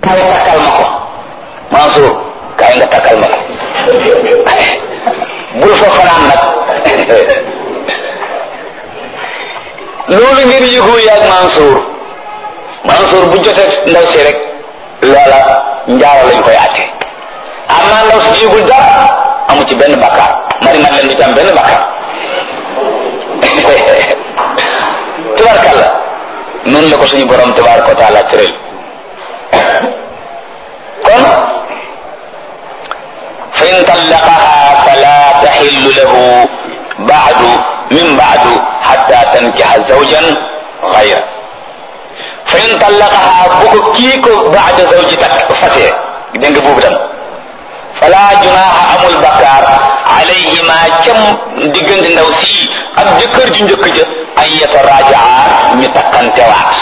kaay takkal ma ko Mansour kaay nga takkal ma ko bul fa fanaan nag loolu ngeen yëgoo yaag Mansour Mansour bu jotee ndaw si rek loola njaaro lañ koy àtte amaa ndaw si yëgul dara amu ci benn bakkaar mari mat leen du ci am benn bakkaar tubarkalla noonu la ko suñu borom tabaraka wa taala tëral kon fa in tallaqaha fala taxillu lahu baadu min baadu xatta tankixa zawjan gayra fa in tallaqaha bu ko kii ko baada zawji tak fasee dégg nga boobu tam fala junaaha amul bakkaar alayhima cam diggante ndaw si ak jëkkër ju njëkk ja an yatarajaa ñu takkantewaat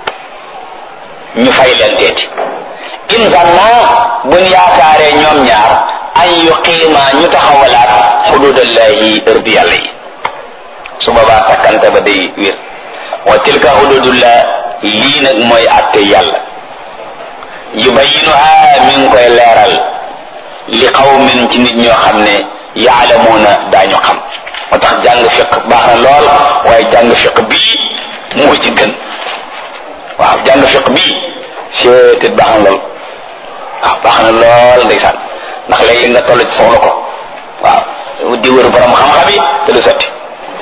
ñu fay leen teeti in zanna buñ yaakaaree ñoom ñaar an yuqiima ñu taxawalaat xududallahi ërdi yàlla yi su boobaa takkante ba day wér wa tilka xududullah lii nag mooy atte yàlla yubayinuha mi ngi koy leeral li qawmin ci nit ñoo xam ne yaalamuuna daañu xam moo tax jàng fiq baax na lool waaye jàng fiq bii moo ci gën waaw jàng fiq bii seetet baax na lool waaw baax na lool ndeysaan ndax léegi nga toll ci soxla ko waaw di wër borom xam-xam yi te du sotti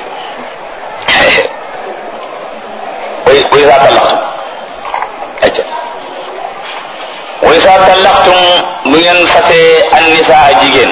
way way saa tallaxtum acca way saa tallaxtum bu ngeen fasee an nisaa jigéen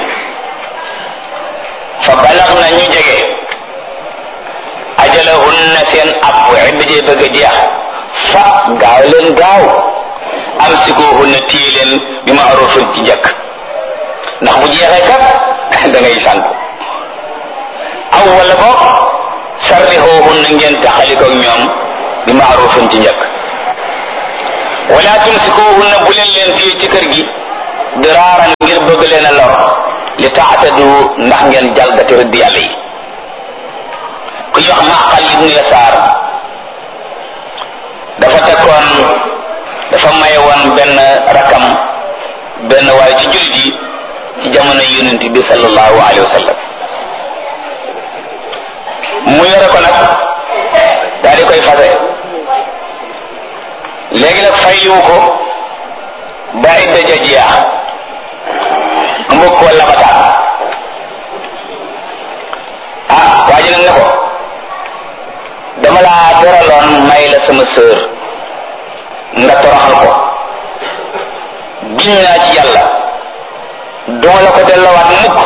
fa balax na ñu jege ajalahunna seen ab idda jee bëgg a jeex fa gaaw leen gaaw am sikuhunna téye leen bi ma arofin ci njëkk ndax bu jeexee kat da ngay sànku aw wala boog sarrixoohunna ngeen taxalikoog ñoom bi ma arofin ci njëkk wala tumsikuhunna bu leen leen téye ci kër gi diraaran ngir bëgg leen a lor li taatadu ndax ngeen jalgati rëdd yàlla yi ku ñuy wax maqal ibnu yasaar dafa tekkoon dafa maye woon benn rakam benn waaye ci jullit yi ci jamono yonent bi sallallahu alayhi wa sallam mu yore ko nag daal di koy fase léegi nag fayliwu ko ba idda ja jeex mbokk wala bataan ah waa ji nag ne ko dama laa teraloon may la sama sœur nga toroxal ko giñ naa ci yàlla duma la ko delloowaat mukk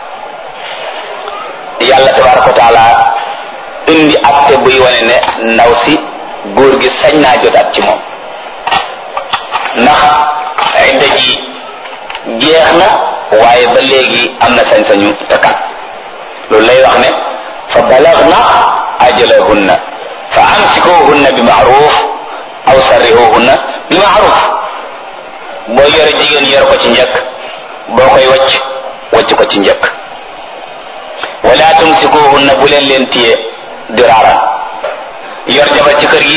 yàlla tabaraka wa taala indi acte buy wane ne ndaw si góor gi sañ naa jotaat ci moom ndax idda ji jeex na waaye ba léegi am na sañ-sañu takkat loolu lay wax ne fa balagna ajalahunna fa amsikuhunna bi maaruf aw sarrihuhunna bi maaruf boo yore jigéen yor ko ci njëkk boo koy wacc wacc ko ci njëkk wala tumsikuhunna bu leen leen téye diraaran yor jabar ci kër gi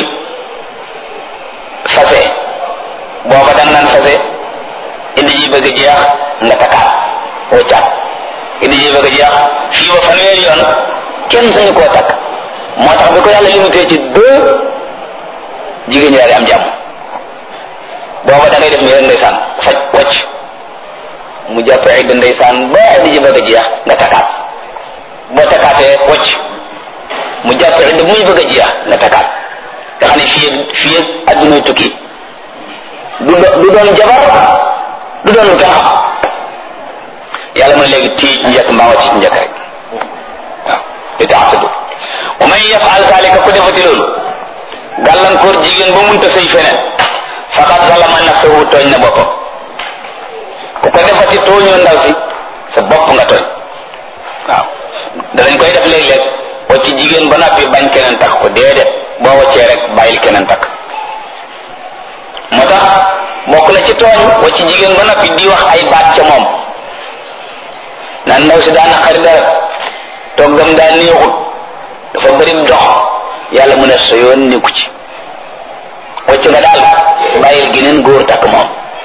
fase booba dan nan fase indi ji bëgg a jeex nga takkaat waccaat indi ji bëgg a jeex fii ba fanweeri yoon kenn sañu koo takk moo tax bi ko yàlla limité ci deux jigéen ñi daal di am jàmm booba da ngay def nii rek ndeysaan faj wacc mu jàpp idd ndeysaan ba indi ji bëgg a jeex nga takkaat boo takkaatee wacc mu jàpp idd bu muy bëgg a jeex nga takkaat nga xam ne fii fii adduna tukki du du doon jabar du doon lu kenn xam yàlla mooy léegi tii njëkk mbaa wàcc ci njëkk rek waaw li taxtadu wa man yafal zalika ku defati loolu gàllankoor jigéen ba munta sëy feneen faqad zalama nafsahu tooñ na boppam ku ko defati tooñoo ndaw si sa bopp nga tooñ waaw danañ koy def léeg-léeg wacc jigéen ba noppi bañ keneen takk ko déedéet boo waccee rek bàyyil keneen takk moo tax bokk na ci tooñ wacc jigéen ba noppi di wax ay baat ca moom naan ndaw si daa naqari dara toggam daa néexut dafa bëri dox yàlla mu ne sa yoon nekku ci wacc nga daal bàyyil geneen góor takk moom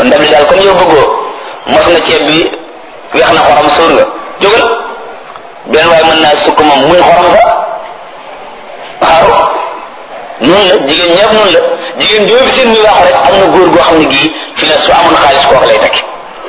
waaw ndab li daal comme yow bëggoo mos nga ceeb bi weex na xorom sóor nga jógal benn waaye mën naa sukk moom muñ xorom nga waaw noonu la jigéen ñëpp noonu la jigéen joo fi seen muy wax rek am na góor goo xam ne gii fi la su amoon xaalis kooku lay tekki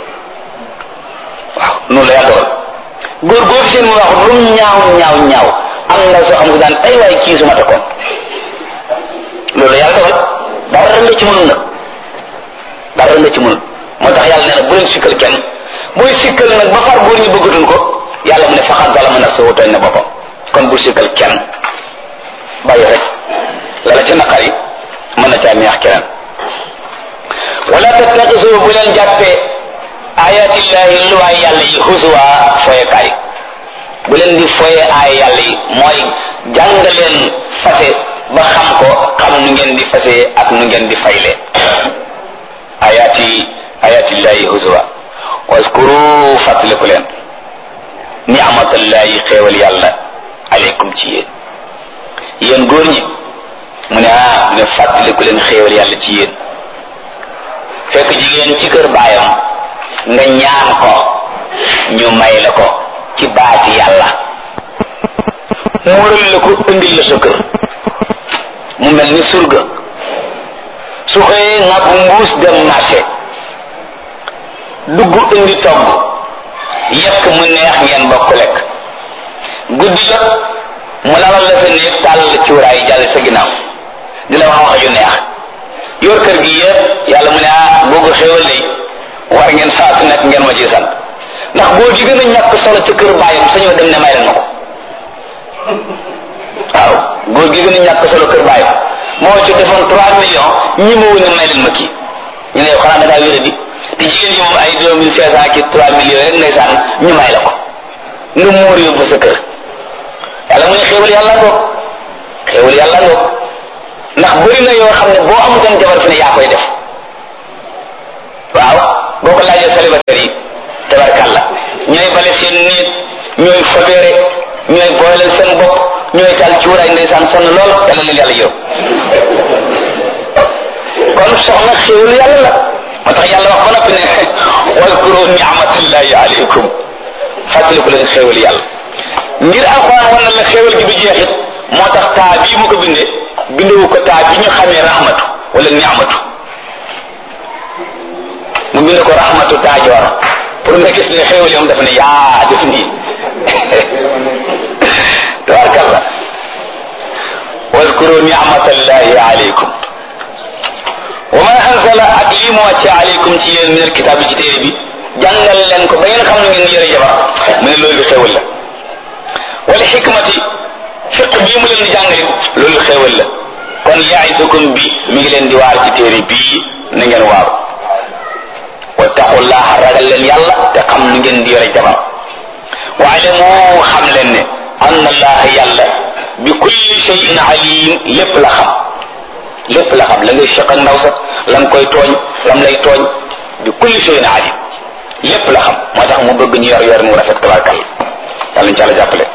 waaw noonu la yaa dogal góor goo fi seen muy wax lu mu ñaaw ñaaw ñaaw am na soo xam ne daan ay waay kii su ma takkoon loolu la yàlla dogal dara nga ci mënul nag dara nga ci mënul moo tax yàlla nee na bu leen sikkal kenn booy sikkal nag ba far góor ñi bëggatuñ ko yàlla mu ne faxat bala mën a soo tooñ na boppam kon bu sikkal kenn bàyyi rek la la ca naqar yi mën na caa neex keneen wala tattaxisu bu leen jàppee ayatillahi luwaay yàlla yi husuwa foyekaay bu leen di foye aay yàlla yi mooy jàng leen fase ba xam ko xam nu ngeen di fase ak nu ngeen di fayle ayati ayatillahi husuwa waskuru fàttaliku leen ni'matallahi xéewal yàlla aleykum ci yéen yéen góor ñi mu ne ah mu ne fàttaliku leen xéewal yàlla ci yéen fekk jigéen ci kër baayam nga ñaan ko ñu may la ko ci baati yàlla muural la ko indil la sa kër mu mel ni surga su xëyee nga bu mbuus dem marché dugg indi togg yekk mu neex ngeen bokk lekk guddi jot mu lalal la sa néeg tàll cuuraay jàll sa ginnaaw di la wax wax yu neex yor kër gi yëpp yàlla mu ne ah boo ko xéewal lay war ngeen saa su nekk ngeen ma ci sant ndax boo gi gën a ñàkk solo ca kër bàyyam sañoo dem ne may leen ma ko waaw góor gi gën a ñàkk solo kër bàyyam moo ci defoon trois millions ñi ma ne may leen ma kii ñu ne xanaa da ngaa wéra di te jigéen ñi moom ay deux mille cinq cent ki trois millions rek ndeysaan ñu may la ko nga muur yóbbu sa kër yàlla mu ne xéewal yàlla ngoog xéewal yàlla ngoog ndax bëri na yoo xam ne boo amutoon jabar fi ne yaa koy def waaw boo ko laajee célibataire yi tabarkàlla ñooy bale seen néeg ñooy fobeere ñooy booleel seen bopp ñooy taal cuuraay ndeysaan sonn lool yàlla leen yàlla yow kon soxna xéewal yàlla la moo tax yàlla wax ba noppi ne waskuru ni'matallahi alaykum fàttaliku leen xéewal yàlla ngir alxuraan wan na la xéewal gi du jeexit moo tax taa bii mu ko bindee bindewu ko taa bi ñu xamee rahmatu wala ni'matu mu bind ko rahmatu taajoor pour nga gis ne xéewal yi moom dafa ne yaa def nii tabarkalla waskuru ni'matallahi alaykum wa ma anzala ak lii mu wàcce alaykum ci yéen min alkitaab ci téere bi jàngal leen ko ba ngeen xam ne ngeen yore jabar mu ne loolu xéewal la wala xikmati fiq bii mu leen di jàngali loolu xéewal la kon yaisukum bi mi ngi leen di waar ci téere bii na ngeen waaru wattaqullaha ragal leen yàlla te xam nu ngeen di yore jabar waalamu xam leen ne anna allaha yàlla bi kulli shay'in alim lépp la xam lépp la xam la ngay seq ak ndaw sa la nga koy tooñ lam lay tooñ bi kulli shay'in alim lépp la xam moo tax mu bëgg ñu yor yor mu rafet tabarkal yàlla ñu ci àlla jàppale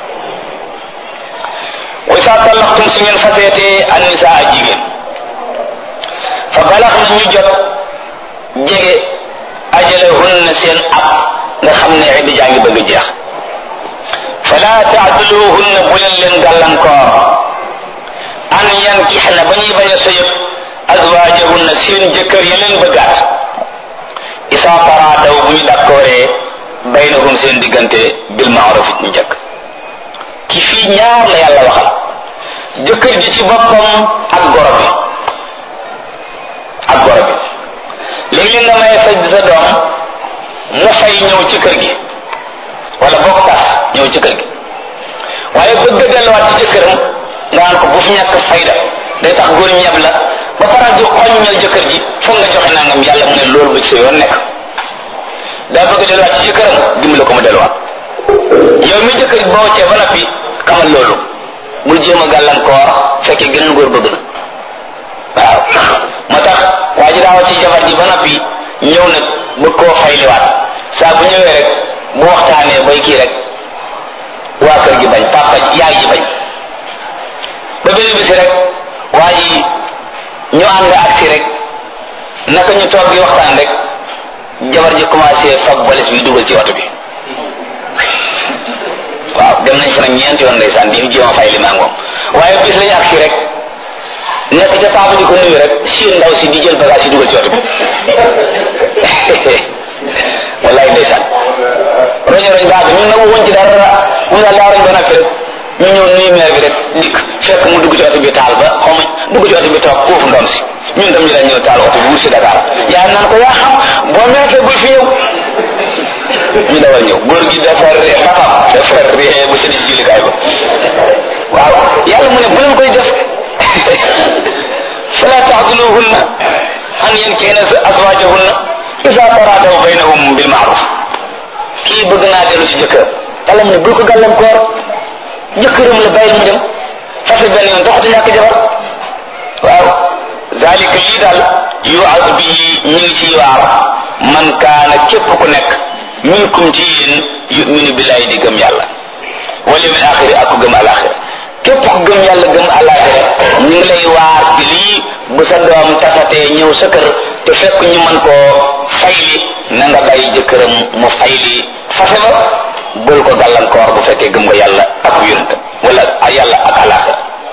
wa isa tallaxtum si ngeen faseetee an nisaa jigéen fa balax na ñu jot jege ajalahunna seen ab nga xam ne idda jaa ngi bëgg a jeex fala taaduluhunna bu leen leen gàllankoor an yankixna ba ñuy bañ a sëyëb azwaajahunna seen jëkkër ya leen bëggaat isa taraadaw bu ñu dakkooree baynahum seen diggante bil maaruf it ñu njëkk ki fii ñaar la yàlla waxal jëkkër ji ci boppam ak goro bi ak goro bi léegi nga may sa sa doom mu fay ñëw ci kër gi wala bokk tas ñëw ci kër gi waaye bëgg a delluwaat ci jëkkëram nga naan ko bu fi ñàkk fayda day tax góor ñeb la ba faral di xoññal jëkkër ji foog nga joxe nangam yàlla mu ne loolu ba ci sa yoon nekk daa bëgg a delluwaat ci jëkkëram dimbale ko mu delluwaat yow mi jëkkër boo cee ba noppi xamal loolu bul jéem a gàllankoor fekkee geneen góor bëgg na waaw moo tax waa ji daawa ci jabar ji ba noppi ñëw nag bëgg koo fayliwaat saa bu ñëwee rek bu waxtaanee bay kii rek waa kër gi bañ papa yaay ji bañ ba benn bisi rek waa ji ñu ànd ak si rek naka ñu toog di waxtaan rek jabar ji commencé fab valise bi dugal ci oto bi waaw dem nañ fa nag ñeenti yoon ndeysaan di jéem a fay li maa moom waaye bis lañu agsi rek nekk ca papa di ko nuyu rek siin ndaw si di jël bagage yi dugal ci oto bi wallaay ndeysaan roño roñ baax ñun nag woon ci dara mun daal daa roñ ba noppi rek ñu ñëw nuyu meer bi rek dikk fekk mu dugg ci oto bi taal ba xaw ma dugg ci oto bi toog foofu ndoom si ñun tam ñu dañ ñëw taal oto bi wut si Dakar yaa naan ko yaa xam boo meekee bul fi ñëw ñu dawal ñëw góor gi dafa ree papam dafa ree ba sëni si jullikaay ba waaw yàlla mu ne bu leen koy def fala taxduluhunna an yankihna azwajahunna isa taradaw baynahum bil maaruf kii bëgg naa dellu si jëkkër yàlla mu ne bul ko gàllankoor jëkkëram la bàyyil mu dem fase benn yoon doxatu ñàkk jabar waaw zalika lii daal yuaz bihi ñu ngi ciy waar man kaana képp ku nekk minkum ci yéen yuminu billahi di gëm yàlla wal yawmil axiri ak ku gëm alaxira képp ku gëm yàlla gëm alaxira ñu ngi lay waar ci lii bu sa doom tasatee ñëw sa kër te fekk ñu mën koo fayli na nga bàyyi jëkkëram mu fayli fase ba bul ko gàllankoor bu fekkee gëm nga yàlla ak yonent wala yàlla ak alaxira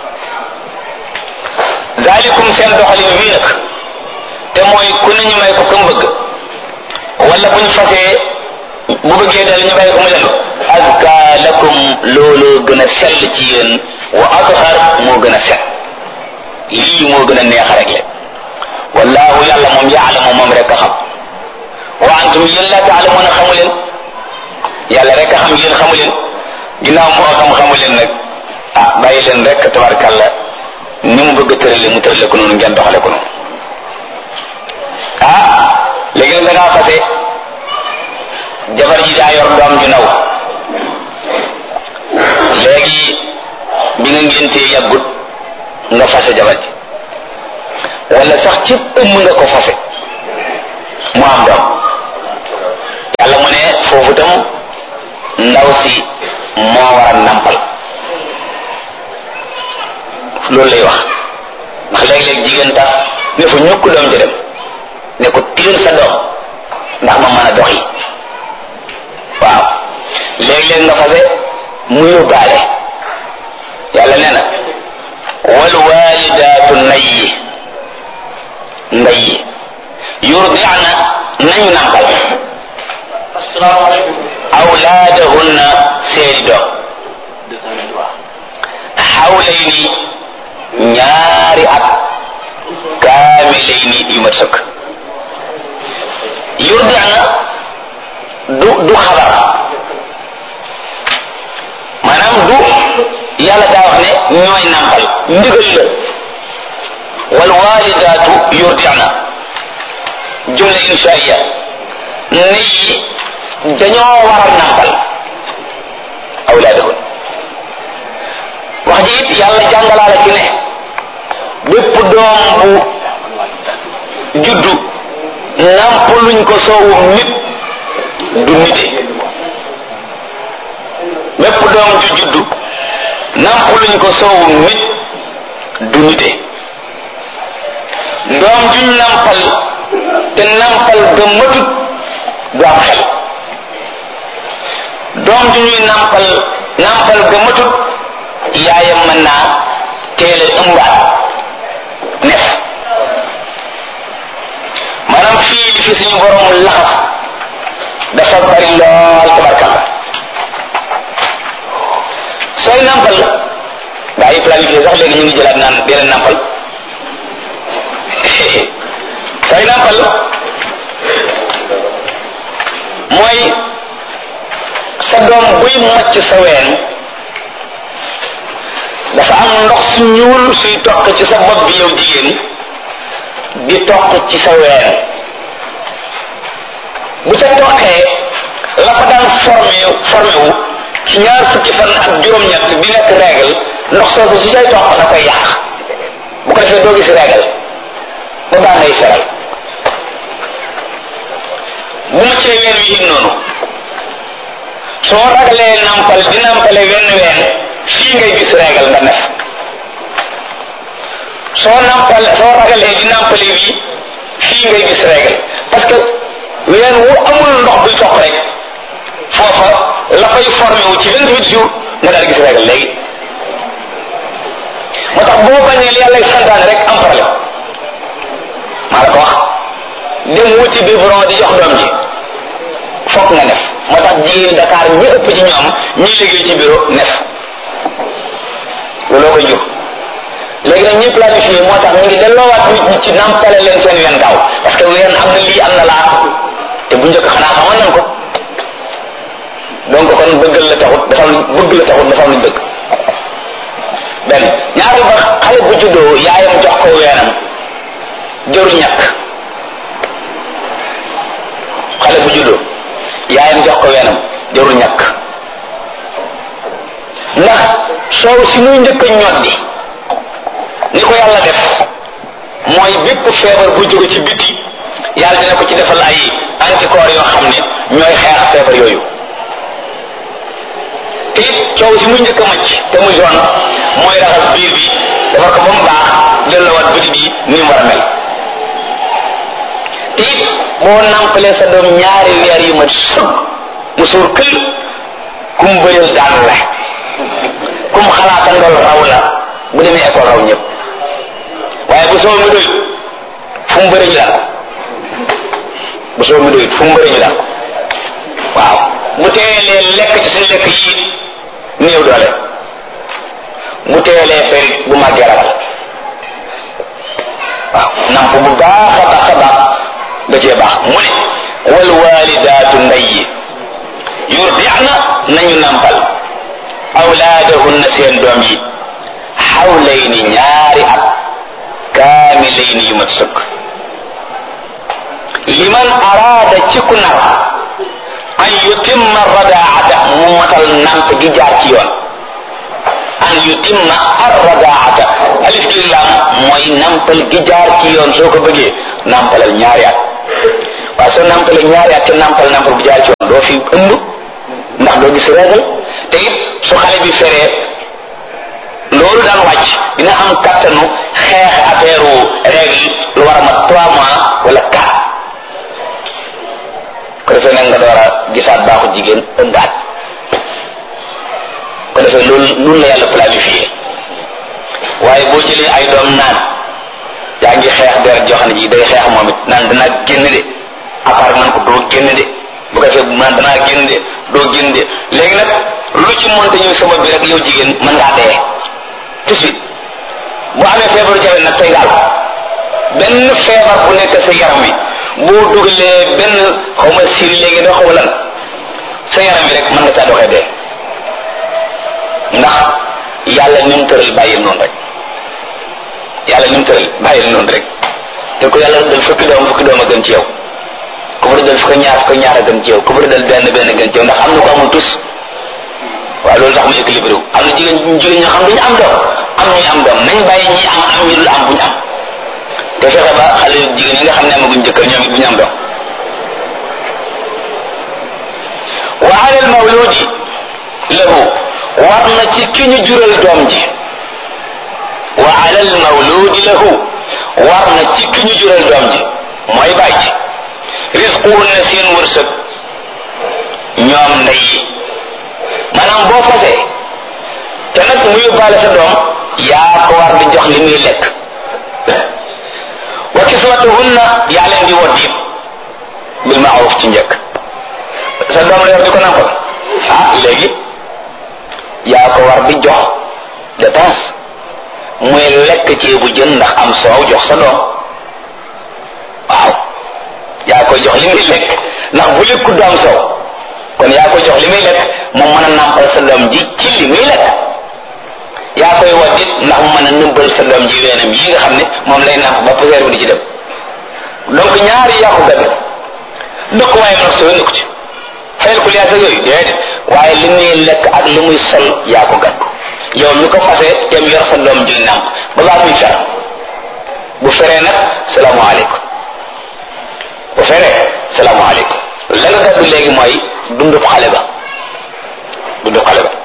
zalikum seen doxalin wii nag te mooy ku ne ñu may ko kam bëgg wala bu ñu fasee bu bëggee dal ñu bàyyi ko mu dellu azka lakum loolu gën a sell ci yéen wa athar moo gën a set lii moo gën a neex rek le wallahu yàlla moom yaalamu moom rek a xam wa antum yéen la taalamuuna xamu leen yàlla rek a xam yéen xamu leen ginnaaw moo xam xamu leen nag ah bàyyi leen rek tabarkàlla ni mu bëgg a tërale mu tërale ko noonu ngeen doxale ko noonu ah léegi nag da ngaa fase jabar ji daa yor doom ju naw léegi bi nga ngéntee yàggut nga fase jabar ji wala sax ci ëmm nga ko fase mu am doom yàlla mu ne foofu tam ndaw si moo war a nampal loolu lay wax ndax léeg-léeg jigéen tax ne fa ñukk doom ji dem ne ko tiir sa doom ndax ma mën a doxi waaw léeg-léeg nga fase mu yóbbaale yàlla nee na wal walidaatu nayyi ndayyi yurdi'na nañu nampal awlaadahunna seeni doom xawlayni ñaari at kaamilayni yu mat sëkk yurdi'na du du xabar maanaam du yàlla daa wax ne ñooy nampal ndigal la wal walidaatu yurdi'na jumla inshaiya ne yi dañoo war a nampal awlaadahun wax ji it yàlla jàngalaala ci ne bépp doom bu juddu nampaluñ ko soowum nit du nite bépp doom ju juddu nampaluñ ko soowum nit du nite doom juñ nampal te nampal ga matut du am xel doom ju ñuy nampal nampal ga matut yaayam mën naa teel a ëmbaat nef maanaam fii li fi suñu borom laxas dafa bari lool tabarkalla sooy nampal gaa yi planifié sax léegi ñu ngi jëlaat naan dee leen nampal sooy nampal mooy sa doom buy mocc sa ween dafa am ndox su ñuul suy toq ci sa bopp bi yow jigéen di toq ci sa ween bu ca toqee la ko daan formé formé wu ci ñaar fukki fan ak juróom-ñett bi nekk règle ndox soosu su cay toq da koy yàq bu ko defee doo gis règle ba baa ngay feral bu ma cee ween wi it noonu soo ragalee nampal di nampale wenn ween fii ngay gis règle nga nef soo nampal soo ragalee di nampale bi fii ngay gis règle parce que weenu ween wu amul ndox buy toq rek foofa la fay formé wu ci vingt huit jours nga daal gis régal léegi moo tax boo bañee li yàlla santaane rek am problème maa la ko wax dem wuti biberon di jox doom ji fokk nga nef moo tax jigéen Dakar ñi ëpp ci ñoom ñi liggéey ci bureau nef looloo koy jur léegi nag ñi planifié moo tax ñu ngi delloowaat nit ñi ci nampale leen seen ween gaaw parce que ween am na lii am na laa te bu njëkk xanaa xamoon nañ ko donc kon bëggal la taxut dafa am bëgg la taxut dafa am luñ bëgg benn ñaari ba xale bu juddoo yaayam jox ko weenam jëru ñàkk xale bu juddoo yaayam jox ko weenam jëru ñàkk ndax soow si muy njëkk a ñoddi ni ko yàlla def mooy bépp feebar bu jóge ci biti yàlla dina ko ci defal ay anticorps yoo xam ne ñooy xeex feebar yooyu te it coow si muy njëkk a macc te muy jaune mooy raxas biir bi defar ko ba mu baax delloowaat biti bi ni mu war a mel te it boo nampalee sa doom ñaari weer yu mat sëg mu suur kël kum bëreel daan la kum xalaata ndol raw la bu demee école raw ñëpp waaye bu soo mi doy fu mu bëri ñu daan ko bu soo mi doy fu mu bëri ñu daan ko waaw bu teelee lekk ci suñu lekk yi néew doole bu teelee périt bu màggee ragal waaw namp bu baax a baax a baax da cee baax mu ne wal walidaatu ndey yi yurdi'na nañu nampal awlaadahunna seen doom yi xawlayni ñaari at kaamilayni yu mat sëkk liman araada ci ku nar an yutimma radaata mu matal namp gi jaar ci yoon an yutimma arradaata alif gi lam mooy nampal gi jaar ci yoon soo ko bëggee nampalal ñaari at waaye soo nampalee ñaari at te nampal nampal bu jaar ci yoon doo fi ëmb ndax doo gis régal te it su xale bi feree loolu daan wàcc dina am kattanu xeex affaire règle lu war a mat trois mois wala quatre ko defee nag nga door a gisaat baaxu jigéen ëmbaat ko defee loolu loolu la yàlla planifié waaye boo jëlee ay doom naan yaa ngi xeex deret joo xam ne ji day xeex moom it naan danaa génn de apart man ko doo génn de bu ko defee naan danaa génn de doo génn de léegi nag lu ci monte ñëw sama bi rek yow jigéen mën ngaa dee tout de suite bu amee feebaru jawe nag tey gaal benn feebar bu nekk sa yaram wi boo dugalee benn xaw ma siri léegi da xaw lan sa yaram wi rek mën nga caa doxee dee ndax yàlla ni mu tëral bàyyil noonu rek yàlla ni mu tëral bàyyil noonu rek te ko yàlla dal fukki doom fukki doom a gën ci yow ku bëri dal fukki ñaar fukki ñaar a gën ci yow ku bëri dal benn benn gën ci yow ndax am na ko amul tus waaw loolu tax mu équilibré wu am na jigéen jigéen ñoo xam duñu am doom am ñuy am doom nañ bàyyi ñi am am ñi dul am buñu am te fexe ba xale jigéen yi nga xam ne amaguñ jëkkër ñoom it bu ñu am doom wa ala al mawludi lahu war na ci ki ñu jural doom ji wa ala al mawludi lahu war na ci ki ñu jural doom ji mooy bàyyi risquhunna seen wërsëg ñoom ndey yi maanaam boo fasee te nag mu yóbbaale sa doom yaa ko war di jox li muy lekk wa kiswatuhunna yaa leen di wodd it bil maaruf ci njëkk sa doom la yor di ko nampal ah léegi yaa ko war di jox dépense muy lekk ceebu jën ndax am soow jox sa doom waaw yaa koy jox li muy lekk ndax bu lekku du am soow kon yaa koy jox li muy lekk mu mën a nampal sa doom ji ci li muy lekk yaa koy waddit ndax mu mën a nëmbal sa doom ji weenam yi nga xam ne moom lay namp ba poussière bi di ci dem donc ñaari yaa ko gàddu dëkk waaye nag soo nëkk ci fayal ko liyaasa yooyu déedéet waaye li muy lekk ak li muy sol yaa ko gàddu yow mi ko fase dem yor sa doom ji namp ba baa muy fer bu feree nag salaamaaleykum bu feree salaamaaleykum la nga gàddu léegi mooy dundub xale ba dundub xale ba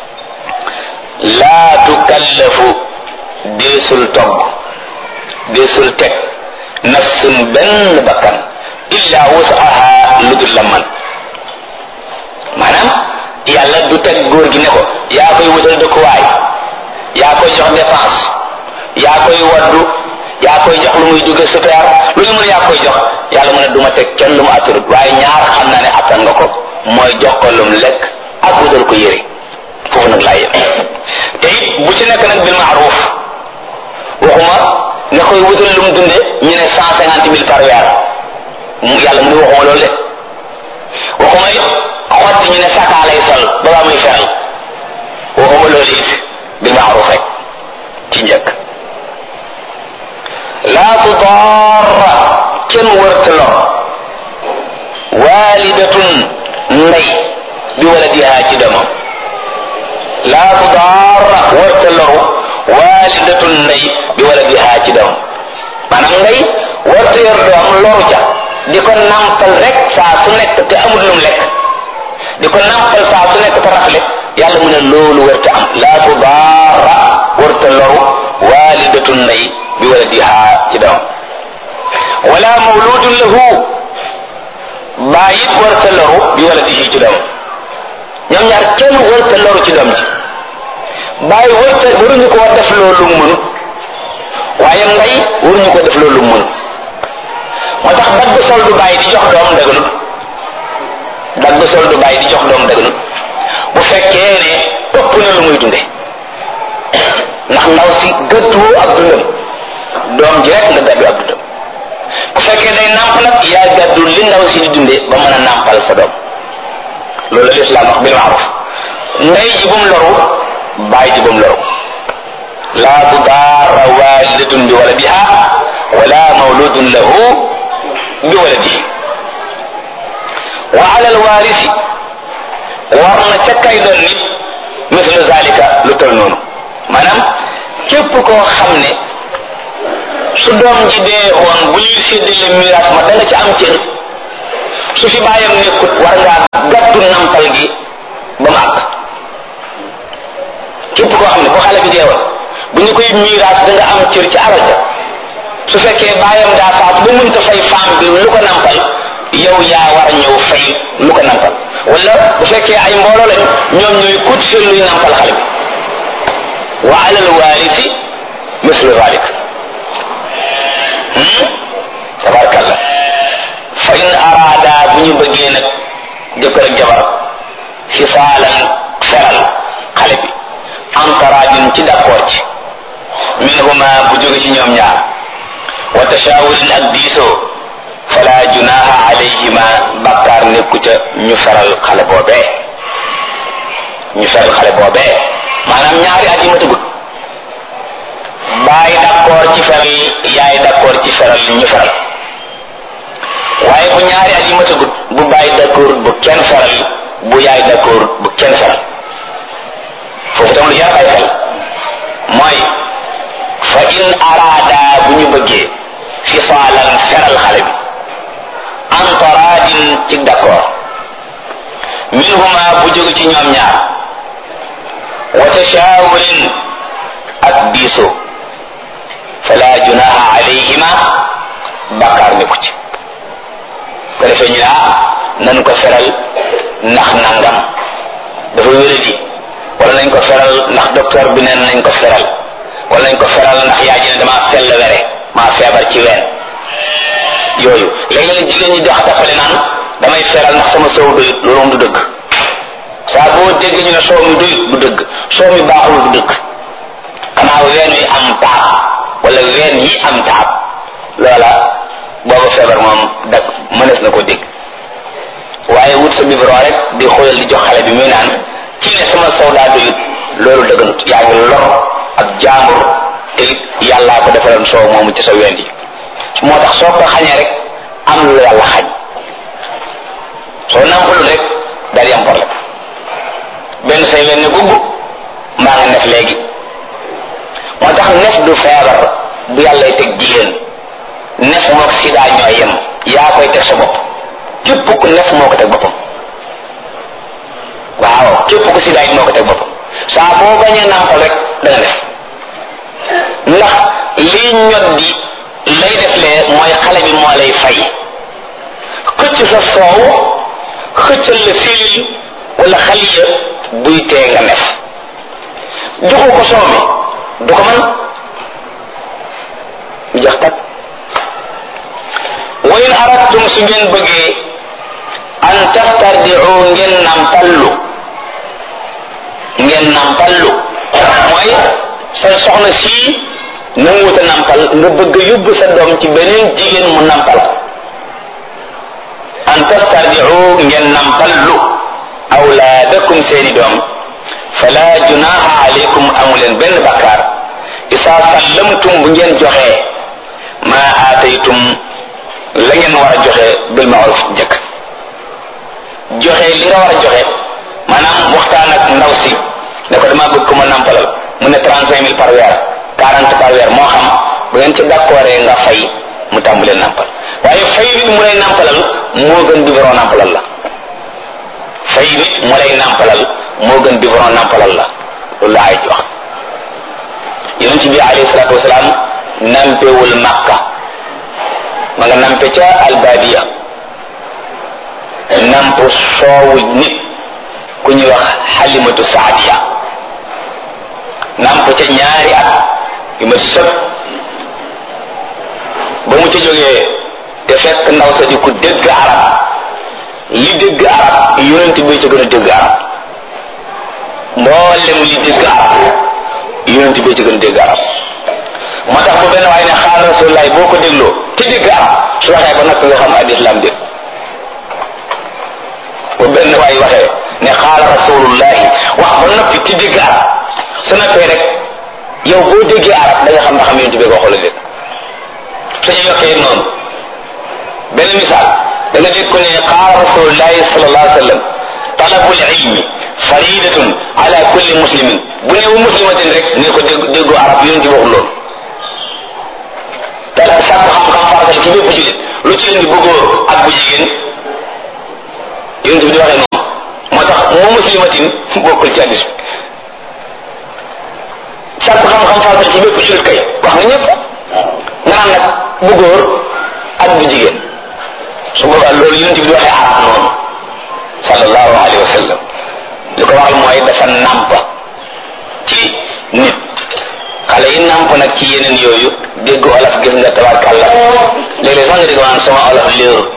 laa tukallafu deesul togg deesul teg nafsun benn bakkan illa wusaha dul lam man maanaam yàlla du teg góor gi ne ko yaa koy wutal dëkkuwaay yaa koy jox dépense yaa koy waddu yaa koy jox lu muy dugg super lu ñu mën yaa koy jox yàlla mu ne du ma teg kenn lu mu atturut waaye ñaar xam naa ne attan nga ko mooy jox ko lu mu lekk ak wutal ko yére foofu nag laa yem te it bu ci nekk nag bil maaruf waxuma nga koy wutal lu mu dunde ñu ne cent cinquante mille par weer yàlla mu ne waxuma loolu de waxuma it xotti ñu ne sakaa lay sol balaa muy feral waxuma loolu it bil maaruf rek ci njëkk laa tudaara kenn wërta lor waalidatun ndey bi waladiha ci doomam laa tudaara wërta loru waalidatun ndey bi waladiha ci doomam maanaam ndey wërta yor doom loru ca di ko nampal rek saa su nekk te amul lum lekk di ko nampal saa su nekk te rafle yàlla mu ne loolu wërta am laa tudaara wërta loru waalidatun ndey bi waladiha ci doom wala mawludun lahu bàyyit warta loru bi waladihi ci doom ñoom ñaar kenn warta loru ci doom ji bàyyi warta waruñu ko def loolu mënut waaye ndey waruñu ko def loolu mënut moo tax dagg sol du bàyyi di jox doom daganut dagg sol du bàyyi di jox doom daganut bu fekkee ne ëpp na lu muy dunde ndax ndaw si gëddu ab dundam doom ji rek nga gàddu ab dundam bu fekkee day nàmp nag yaa gàddu li ndaw si di dunde ba mën a nàmpal sa doom loolu lislaam wax bil maaruf ndey ji bum loru bàyyi ji bum loru laa tudaara waalidatun bi waladiha wala mawludun lahu bi waladihi wa ala alwarisi war na ca kay doon nit mislu zalika lu tol noonu maanaam képp koo xam ne su doom ji dee woon bu ñuy séddale miraas ma da nga ci am cër su fi bàyyam nekkut war ngaa gàddu nampal gi ba mu àgg képp koo xam ne bu xale bi dee woon bu ñu koy miraas da nga am cër ci alal ja su fekkee bàyyam daa faatu ba mënta fay femme bi lu ko nampal yow yaa war a ñëw fay lu ko nampal wala bu fekkee ay mbooloo lañu ñoom ñooy kut seen luy nampal xale bi wa alal waarisi mislu zalik tabarkalla fa in araada bu ñu bëggee nag jëkkër ak jabar fisaalan feral xale bi antaraajin ci d'accord ci minhuma bu jóge ci ñoom ñaar wa tashaawurin ak diisoo fala junaha alayhima bakkaar nekku ca ñu feral xale boobee ñu feral xale boobee maanaam ñaari at yi ma tëggut baay d'accord ci feral yaay d'accord ci feral ñu feral waaye bu ñaari at yi ma tëggut bu baay d'accord bu kenn feral bu yaay d'accord bu kenn feral foofu tam lu yar ay xel mooy fa in araada bu ñu bëggee fisaalan feral xale bi antaraadin ci d'accord minhuma bu jóge ci ñoom ñaar wa tashaawurin ak diisoo fala junaha alayhima bakkaar nekku ci ko defee ñu ne ah nan ko feral ndax nangam dafa wéradi wala nañ ko feral ndax docteur bi neen nañ ko feral wala nañ ko feral ndax yaa ji ne damaa sell were maa feebar ci ween yooyu léegi nag jigéen ñi dox tappale naan damay feral ndax sama soow doyut loolu moom du dëgg saa boo dégg ñu ne soow mi doyut du dëgg soow mi baaxul du dëgg xanaa ween wi am taab wala ween yi am taab loola booba feebar moom dag mënees na ko dégg waaye wut sa biberon rek di xoyal di jox xale bi muy naan ci ne sama soow daa doyut loolu dëgganut yaa ngi lor ak jaambur te it yàllaa ko defaloon soow moomu ci sa ween yi moo tax soo ko xañee rek am lu yàlla xañ soo nampalul rek daal di am problème benn say wen ne gubb mbaa nga nef léegi moo tax nef du feebar bu yàllay teg jigéen nef mook sida ñooy yem yaa koy teg sa bopp képp ku nef moo ko teg boppam waaw képp ku sida it moo ko teg boppam saa boo bañee nampal rek da nga def ndax lii ñot di lay def lee mooy xale bi moo lay fay xëcc sa soow xëccal la silil wala xaliya buy tee nga nef joxu ko soow mi du ko mën mu jax tak wa in aradtum su ngeen bëggee an tastardiu ngeen nampallu ngeen nampallu mooy sa soxna sii nanguwuta nampal nga bëgg a yóbbu sa doom ci beneen jigéen mu nampal an tastardiu ngeen nampallu awlaadakum seeni doom fala junaha alaykum amuleen benn bakkaar isa sallamtum bu ngeen joxee ma aataytum la ngeen war a joxe bil maaruf njëkk joxe li nga war a joxe maanaam waxtaan ak ndaw si ne ko dama bëgg ko ma nampalal mu ne trente cinq mille par weer quarante par weer moo xam bu ngeen ci d'accord nga fay mu tàmbalee nampal waaye fay nit mu lay nampalal moo gën biberon nampalal la fay nit mu lay nampalal moo gën biberon nampalal la loolu la ay wax yonent bi alayhi salaatu wasalaam nampewul makka ma nga nampe ca albadiya namp soowu nit ku ñuy wax xalimatu saadiya namp ca ñaari at yu ma sëb ba mu ca jógee te fekk ndaw sa di ku dégg arab li dégg arab yonent bi ca gën a dégg arab mboolem li dégg arab yonent bi ca gën a dégg arab moo tax bu benn waaye ne xaal rasulullahi boo ko dégloo te dégg arab su waxee ba noppi nga xam al islam dégg bu benn waay waxee ne xaala rasulullahi wax ba noppi te dégg arab su noppee rek yow boo déggee arab da nga xam ba xam yonent bi ko xool dégg suñu yokkee noonu benn misaal da nga dégg ko ne qaala rasulullahi sallallahu alayhi wa sallam talabul ilmi faridatun ala kulli muslimin bu ne wu muslimatin rek ne ko dégg déggu arab yonent bi waxul loolu tala sàkku xam-xam faratal ci bépp julit lu ci indi bu góor ak bu jigéen yonent bi di waxee noonu moo tax moo muslimatin bokkul ci hadis bi sàkku xam-xam faratal ci bépp julit kay wax nga ñëpp nga naan nag bu góor ak bu jigéen su boobaa loolu yonent bi di waxee arab noonu sallallahu alayhi wa sallam li ko waxal mooy dafa nàmp ci nit xale yi nàmp nag ci yeneen yooyu dégg olof gis nga tabarkàlla léeg-léeg sax nga dégg waan sama olof léeru